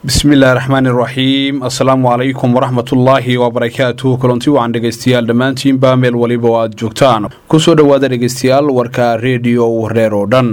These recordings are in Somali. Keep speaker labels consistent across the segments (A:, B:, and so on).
A: bismillahi raxmaani raxiim assalaamu calaykum waraxmatullaahi wabarakaatuh kulanti wacan dhegaystayaal dhammaantiinba meel waliba oo aad joogtaan kusoo dhowaada dhegaystayaal warka rediyo wareer oo dhan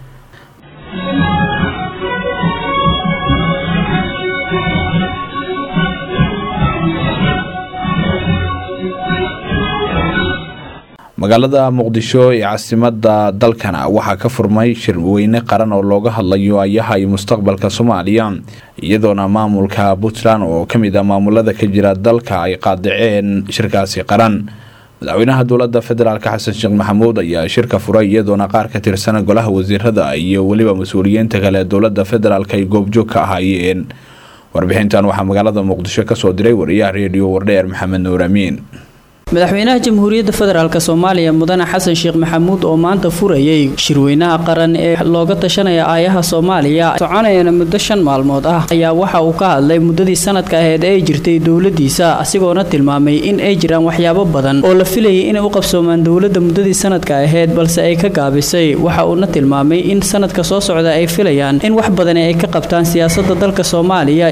A: magaalada muqdisho ee caasimada dalkana waxaa ka furmay shirweyne qaran oo looga hadlayo ayaha iyo mustaqbalka soomaaliya iyadoona maamulka puntland oo kamid ah maamulada ka jira dalka ay qaadaceen shirkaasi qaran madaxweynaha dowlada federaalk xasan sheekh maxamuud ayaa shirka furay iyadoona qaar ka tirsan golaha wasiirada iyo weliba mas-uuliyiinta kale dowlada federaalk ay goobjoog ka ahaayeen warbixintan waxaa magaalada muqdisho kasoo diray wariyaha reediyo wardheer maxamed nuur amiin
B: madaxweynaha jamhuuriyadda federaalk soomaaliya mudane xasan sheekh maxamuud oo maanta furayay shirweynaha qaran ee looga tashanaya aayaha soomaaliya soconayana muddo shan maalmood ah ayaa waxa uu ka hadlay muddadii sanadka aheyd ee ay jirtay dowladiisa asigoona tilmaamay in ay jiraan waxyaabo badan oo la filayay inay u qabsoomaan dowladda muddadii sanadka aheyd balse ay ka gaabisay waxa uuna tilmaamay in sanadka soo socda ay filayaan in wax badani ay ka qabtaan siyaasada dalka soomaaliya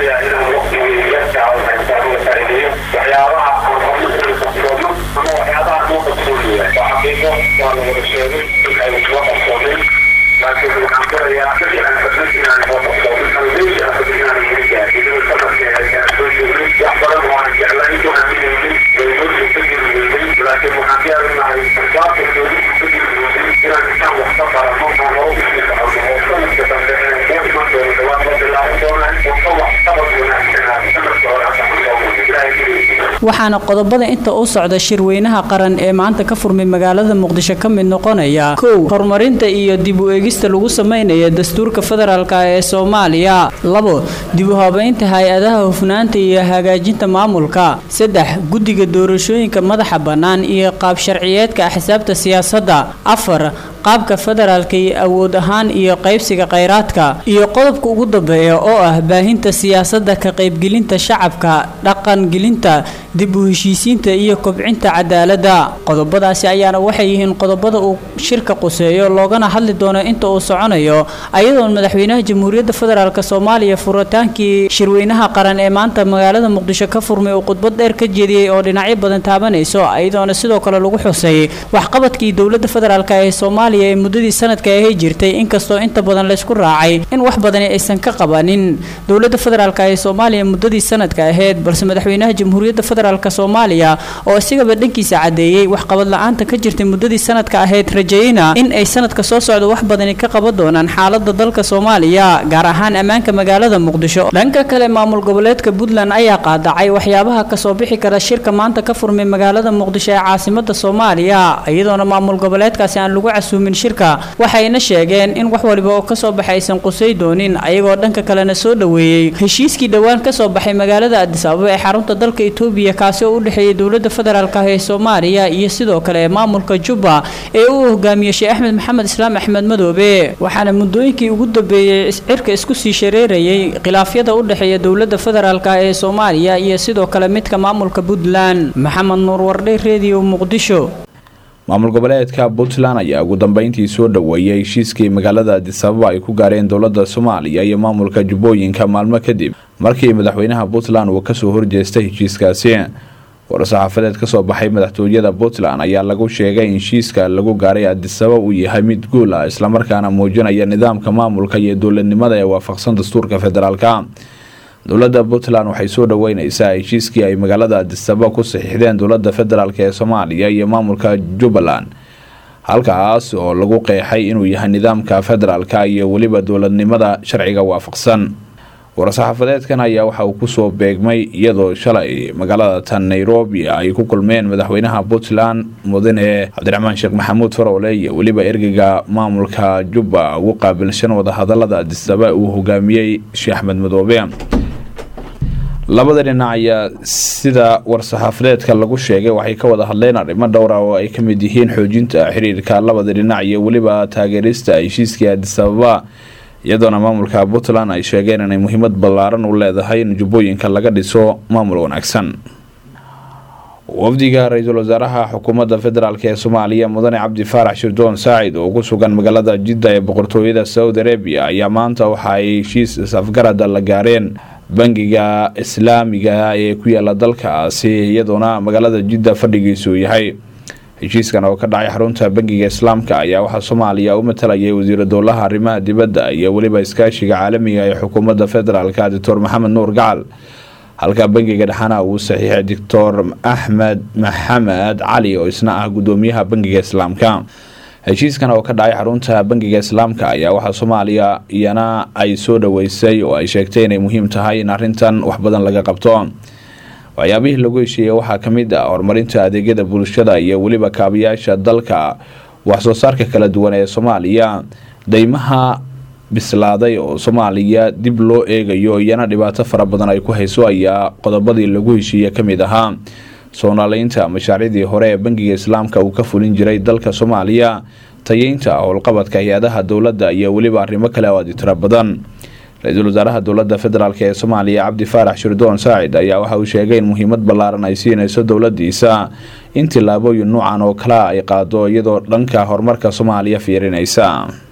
C: waa la wada sheegay in ay soo qabsoomeen laakiin waxaan filayaa inaan fadlan inaan soo qabsoomin albeysha afad inaan yiri gaadhin sanadkeeda soo joogay wax badan oo aan jeclayn ku aaminaynin dowladdu ka jirweynay laakiin waxaan diyaarinahay sarkaabka dowladdu ka jirweynay inaan intaan wax ka barano oo hore usii socono oo sanadka dambe ee u iman doono dhawaan la bilaaban doonaa oo ka wax qabad wanaagsanaa sanadka hore hadda ku soo muday ilaahay keliya
B: waxaana qodobada inta u socda shirweynaha qaran ee maanta ka furmay magaalada muqdisho ka mid noqonaya kow horumarinta iyo dib u eegista lagu sameynaya dastuurka federaalk ee soomaaliya labo dib u habeynta hay-adaha hufnaanta iyo hagaajinta maamulka saddex guddiga doorashooyinka madaxa bannaan iyo qaab sharciyeedka axsaabta siyaasadda afar qaabka federaalka iyo awood ahaan iyo qaybsiga kheyraadka iyo qodobka ugu dambeeya oo ah baahinta siyaasadda ka qaybgelinta shacabka dhaqangelinta dib u heshiisiinta iyo kobcinta cadaaladda qodobadaasi ayaana waxay yihiin qodobada uu shirka quseeyo loogana hadli doono inta uu soconayo ayadoon madaxweynaha jamhuuriyadda federaalk soomaaliya furitaankii shirweynaha qaran ee maanta magaalada muqdisho ka furmay uu khudbad dheer ka jeediyey oo dhinacyo badan taabanayso ayadoona sidoo kale lagu xusay waxqabadkii dowladda federaalk ee soomaaliya ee muddadii sanadka ahay jirtay inkastoo inta badan laysku raacay in wax badani aysan ka qabanin dowladda federaalk ee soomaaliya muddadii sanadka ahayd balse madaxweynaha jamhuuriyadda federaalk soomaaliya oo isigaba dhankiisa cadeeyey waxqabad la-aanta ka jirtay muddadii sanadka ahayd rajayna in ay sanadka soo socda wax badani ka qaban doonaan xaalada dalka soomaaliya gaar ahaan ammaanka magaalada muqdisho dhanka kale maamul goboleedka puntland ayaa qaadacay waxyaabaha kasoo bixi kara shirka maanta ka furmay magaalada muqdisho ee caasimada soomaaliya iyadoona maamul goboleedkaasi aan lagu casuumin shirka waxayna sheegeen in wax waliba oo kasoo baxay aysan qusay doonin ayagoo dhanka kalena soo dhoweeyey heshiiskii dhowaan kasoo baxay magaalada adis ababa ee xarunta dalka etoobiya kaasi oo u dhexeeyay dowladda federaalk ah ee soomaaliya iyo sidoo kale maamulka jubba ee uu hogaamiyey sheekh axmed maxamed islaam axmed madoobe waxaana muddooyinkii ugu dambeeyey cirka isku sii shareerayay khilaafyada u dhexeeya dowladda federaalk ah ee soomaaliya iyo sidoo kale midka maamulka puntland maxamed nuur wardhe redio muqdisho
A: maamul goboleedka puntland ayaa ugu dambeyntii soo dhoweeyay heshiiskii magaalada adisababa ay ku gaareen dowlada soomaaliya iyo maamulka jubbooyinka maalmo kadib markii madaxweynaha puntland uu kasoo horjeestay heshiiskaasi war-saxaafadeed kasoo baxay madaxtooyada puntland ayaa lagu sheegay in heshiiska lagu gaaray adisaba uu yahay mid guul ah islamarkaana muujinaya nidaamka maamulka iyo dowladnimada ee waafaqsan dastuurka federaalka dowlada puntland waxay soo dhaweyneysaa heshiiskii ay magaalada adisaba ku saxiixdeen dowlada federaalk ee soomaaliya iyo maamulka jubbaland halkaas oo lagu qeexay inuu yahay nidaamka federaalka iyo weliba dowladnimada sharciga waafaqsan war-saxaafadeedkan ayaa waxa uu kusoo beegmay iyadoo shalay magaalada tan nairobi ay ku kulmeen madaxweynaha puntland mudane cabdiraxmaan sheekh maxamuud farowle iyo weliba ergeyga maamulka jubba ugu qaabilshan wadahadalada adisaba uu hogaamiyey sheekh axmed madoobe labada dhinac ayaa sida war-saxaafadeedka lagu sheegay waxay ka wada hadleen arrimo dhowra oo ay ka mid yihiin xoojinta xiriirka labada dhinac iyo weliba taageerista heshiiskii adisababa iyadoona maamulka puntland ay sheegeen inay muhiimad ballaaran u leedahay in jubbooyinka laga dhiso maamul wanaagsan wafdiga ra-iisul wasaaraha xukuumadda federaalk ee soomaaliya mudane cabdi faarax shirdoon saacid oo ku sugan magaalada jidda ee boqortooyada saudi arabia ayaa maanta waxa ay heshiis is-afgarada la gaareen bangiga islaamiga ee ku yaala dalkaasi iyadoona magaalada jidda fadhigiisu yahay heshiiskan oo ka dhacay xarunta bangiga islaamka ayaa waxaa soomaaliya u matalayay wasiira dowlaha arrimaha dibadda iyo weliba iskaashiga caalamiga ee xukuumadda federaalk doctor maxamed nuur gacal halka bangiga dhexana uu saxiixay doctor axmed maxamed cali oo isna ah gudoomiyaha bangiga islaamka heshiiskan oo ka dhacay xarunta bangiga islaamka ayaa waxaa soomaaliya iyana ay soo dhaweysay oo ay sheegtay inay muhiim tahay in arrintan wax badan laga qabto waxyaabihii lagu heshiiyey waxaa ka mid ah horumarinta adeegyada bulshada iyo weliba kaabayaasha dalka waxsoo saarka kala duwan ee soomaaliya deymaha bislaaday oo soomaaliya dib loo eegayo iyana dhibaato fara badan ay ku hayso ayaa qodobadii lagu heshiiye ka mid ahaa soonaaleynta mashaariicdii hore ee bangiga islaamka uu ka fulin jiray dalka soomaaliya tayeynta howlqabadka hay-adaha dowladda iyo weliba arrimo kale oo aadi tiro badan ra-iisul wasaaraha dowladda federaalk ee soomaaliya cabdi faarax shirdoon saacid ayaa waxa uu sheegay in muhiimad ballaaran ay siinayso dowladiisa in tillaabooyin nuucan oo kale ay qaado iyadoo dhanka horumarka soomaaliya fiirinaysa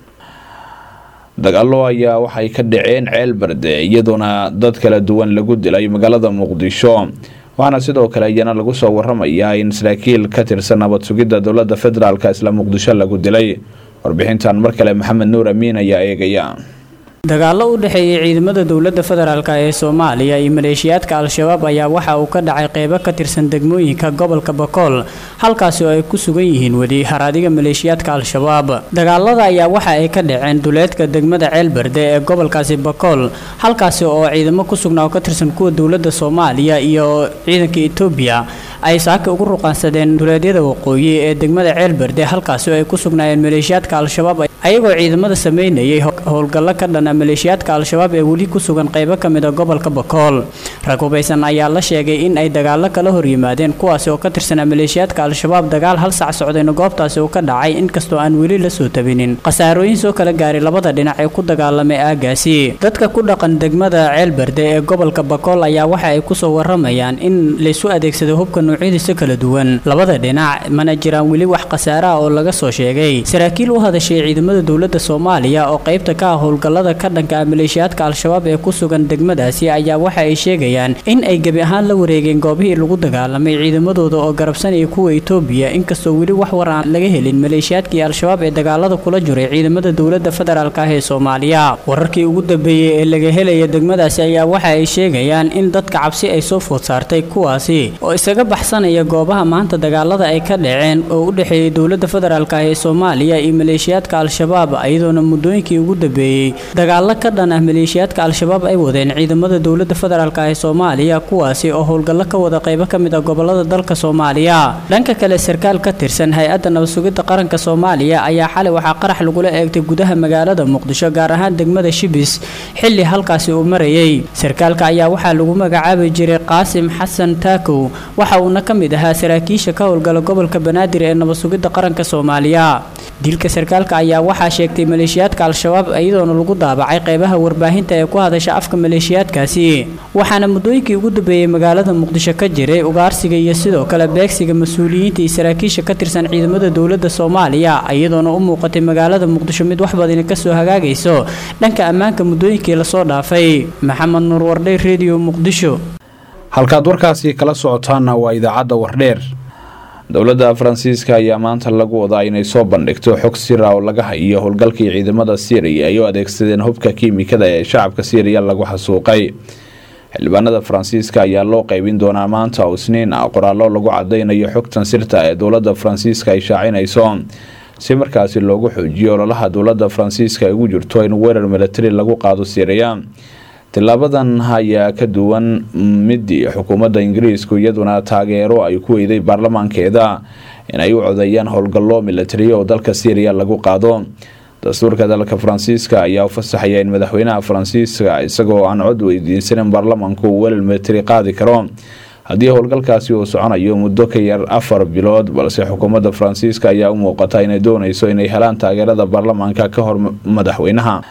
A: dagaalo ayaa waxay ka dhaceen ceel barde iyadoona dad kala duwan lagu dilay magaalada muqdisho waxaana sidoo kale iyana lagu soo waramayaa in saraakiil ka tirsan nabad sugidda dowladda federaalk isla muqdisho lagu dilay warbixintan mar kale maxamed nuur amiin ayaa eegaya
B: dagaallo u dhexeeyay ciidamada dowladda federaalk ee soomaaliya iyo maleeshiyaadka al-shabaab ayaa waxa uu ka dhacay qeybo ka tirsan degmooyinka gobolka bakool halkaasi oo ay ku sugan yihiin weli haraadiga maleeshiyaadka al-shabaab dagaalada ayaa waxa ay ka dhaceen duleedka degmada ceelberde ee gobolkaasi bakool halkaasi oo ciidamo ku sugnaa oo ka tirsan kuwa dowladda soomaaliya iyo ciidanka etoobiya ay saaka ugu ruqaansadeen duleedyada waqooyi ee degmada ceelberde halkaasi oo ay ku sugnaayeen maleeshiyaadka al-shabaab ayagoo ciidamada sameynayay howlgallo ka dhana maleeshiyaadka al-shabaab ee weli ku sugan qeybo ka mid a gobolka bakool rag hubaysan ayaa la sheegay in ay dagaallo kala horyimaadeen kuwaasi oo ka tirsanaa maleeshiyaadka al-shabaab dagaal hal sac socdayna goobtaasi uu ka dhacay inkastoo aan weli la soo tabinin khasaarooyin soo kala gaaray labada dhinac ee ku dagaalamay aagaasi dadka ku dhaqan degmada ceelberde ee gobolka bakool ayaa waxa ay kusoo waramayaan in laysu adeegsado hubka noocyadiisa kala duwan labada dhinac mana jiraan weli wax khasaare ah oo laga soo sheegay saraakiil u hadashay ciidamada dowladda soomaaliya oo qeybta ka ah howlgallada ka dhanka ah maleeshiyaadka al-shabaab ee ku sugan degmadaasi ayaa waxa ay sheegayaan in ay gebi ahaan la wareegeen goobihii lagu dagaalamay ciidamadooda oo garabsanaya kuwa etoobiya inkastoo weli wax war aan laga helin maleeshiyaadkii al-shabaab ee dagaalada kula jiray ciidamada dowladda federaalk ah ee soomaaliya wararkii ugu dambeeyey ee laga helaya degmadaasi ayaa waxa ay sheegayaan in dadka cabsi ay soo food saartay kuwaasi oo isaga baxsanaya goobaha maanta dagaalada ay ka dhaceen oo u dhexeeyay dowladda federaalk ah ee soomaaliya iyo maleeshiyaadka al-shabaab iyadoona muddooyinkii ugu dambeeyey dagaalo ka dhan ah maleeshiyaadka al-shabaab ay wadeen ciidamada dowladda federaalk ee soomaaliya kuwaasi oo howlgallo ka wada qeybo ka mid ah gobolada dalka soomaaliya dhanka kale sarkaal ka tirsan hay-adda nabadsugidda qaranka soomaaliya ayaa xalay waxaa qarax lagula eegtay gudaha magaalada muqdisho gaar ahaan degmada shibis xilli halkaasi uu marayay sarkaalka ayaa waxaa lagu magacaabi jiray qaasim xasan taakow waxa uuna ka mid ahaa saraakiisha ka howlgala gobolka banaadir ee nabadsugidda qaranka soomaaliya dilka sarkaalka ayaa waxaa sheegtay maleeshiyaadka al-shabaab iyadoona lagu daabacay qeybaha warbaahinta ee ku hadasha afka maleeshiyaadkaasi waxaana muddooyinkii ugu dambeeyey magaalada muqdisho ka jiray ugaarsiga iyo sidoo kale beegsiga mas-uuliyiinta iyo saraakiisha ka tirsan ciidamada dowladda soomaaliya iyadoona u muuqatay magaalada muqdisho mid wax badani kasoo hagaagayso dhanka ammaanka muddooyinkii lasoo dhaafay maxamed nuur wardhay redio muqdisho
A: halkaad warkaasi kala socotaanna waa idaacadda wardheer dowladda faransiiska ayaa maanta lagu wadaa inay soo bandhigto xog sira oo laga hayo howlgalkii ciidamada syriya ay u adeegsadeen hubka kiimikada ee shacabka syriya lagu xasuuqay xildhibaanada faransiiska ayaa loo qeybin doonaa maanta oo isniin ah qoraallo lagu cadaynayo xogtan sirta ee dowladda faransiiska ay shaacinayso si markaasi loogu xoojiyo ololaha dowladda faransiiska ay ugu jirto in weerar milatari lagu qaado syriya tilaabadan ayaa ka duwan midii xukuumadda ingiriisku iyaduna taageero ay ku weyday baarlamaankeeda inay u codeeyaan howlgallo milatariya oo dalka syriya lagu qaado dastuurka dalka faransiiska ayaa u fasaxaya in madaxweynaha faransiiska isagoo aan cod weydiinsanin baarlamaanku uu welal milatari qaadi karo haddii howlgalkaasi uu soconayo muddo ka yar afar bilood balse xukuumadda faransiiska ayaa u muuqata inay dooneyso inay helaan taageerada baarlamaanka ka hor madaxweynaha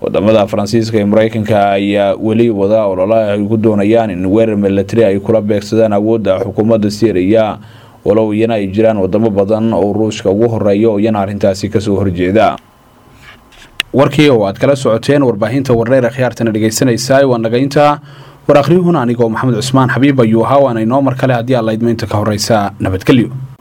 A: wadamada faransiiska iyo mareykanka ayaa weli wada ololaha ay ku doonayaan in weerar milatari ay kula beegsadaan awoodda xukuumadda syriya walow iyana ay jiraan wadamo badan oo ruushka ugu horeeya oo iyana arrintaasi kasoo horjeeda warkii oo aad kala socoteen warbaahinta warreer khiyaartana dhegeysanaysaa waa nagaynta war akhriyuhuna anigoo maxamed cusmaan xabiib ayuu ahaa waana inoo mar kale haddii aad laydmaynta ka horeysa nabadgelyo